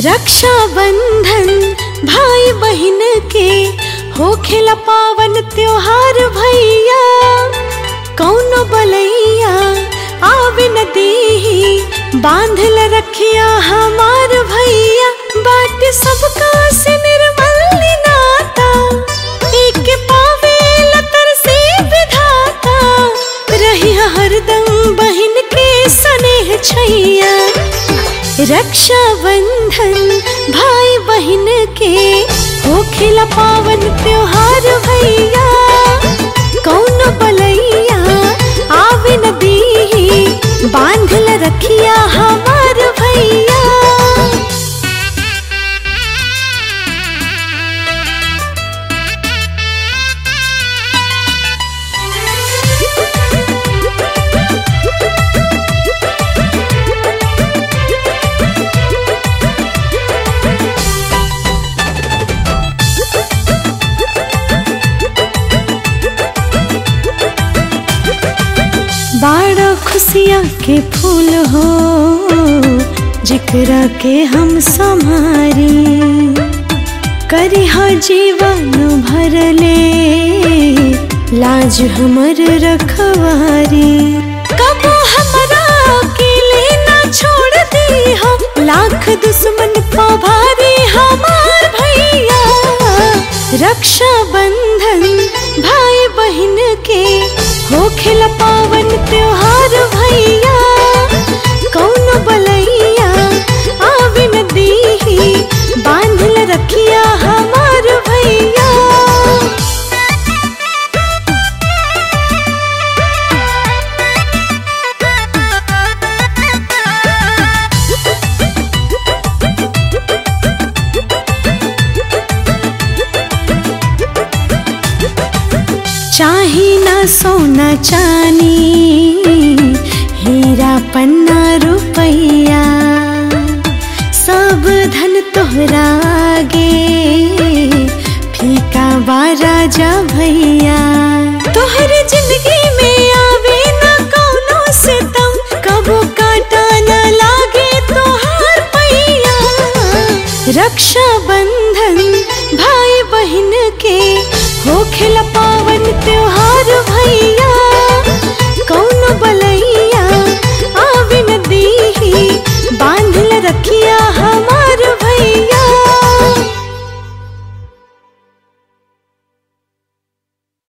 रक्षा बंधन भाई बहन के हो खेला पावन त्योहार भैया कौनो बलैया आवे न देही बांधल रखिया हमार भैया बाट सबका से निर्मल नाता एक पावे लतर से विधाता रही हरदम बहन के स्नेह छैया रक्षा बंधन भाई बहन के हो खिला पावन त्योहार भैया कौन बलैया आवे न दीही बांधल रखिया हमार भैया बाड़ा खुशिया के फूल हो जिकरा के हम संभारी करी हा जीवन भरले लाज हमर रखवारी कबो हमरा अकेले ना छोड़ दी हो लाख दुश्मन को भारी हमार भैया रक्षा बंधन भाई बहन के हो खिला पावन त्योहार भैया कौन बलैया आवे न दीही बांधल रखिया हमार भैया चाही ना सोना चानी हीरा पन्ना रुपैया सब धन तोहरा आगे फीका बा राजा भैया तोहर जिंदगी में आवे ना कौनो सितम कबो काटा न लागे तोहार पैया रक्षा बंधन भाई बहन के हो खिला